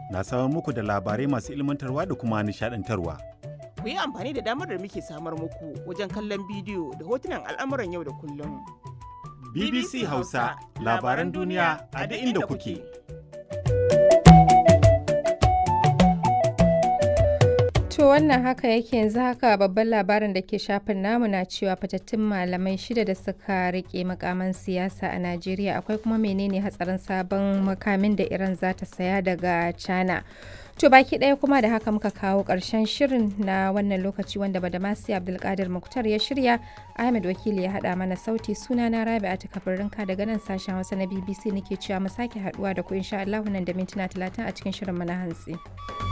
na samar muku da labarai masu ilmantarwa da kuma nishadantarwa. Ku yi amfani da damar da muke samar muku wajen kallon bidiyo da hotunan al'amuran yau da kullum. BBC Hausa labaran duniya a duk inda kuke. To wannan haka yake yanzu haka babban labarin da ke shafin namu na cewa fatattun malamai shida da suka rike makaman siyasa a Najeriya akwai kuma menene hatsarin sabon makamin da Iran za ta saya daga China. To baki ɗaya kuma da haka muka kawo ƙarshen shirin na wannan lokaci wanda Badamasi Abdulkadir Muktar ya shirya Ahmed Wakili ya haɗa mana sauti suna na Rabi'a ta kabarinka daga nan sashen Hausa na BBC nake cewa mu sake haɗuwa da ku insha Allah nan da mintuna 30 a cikin shirin mu na hantsi.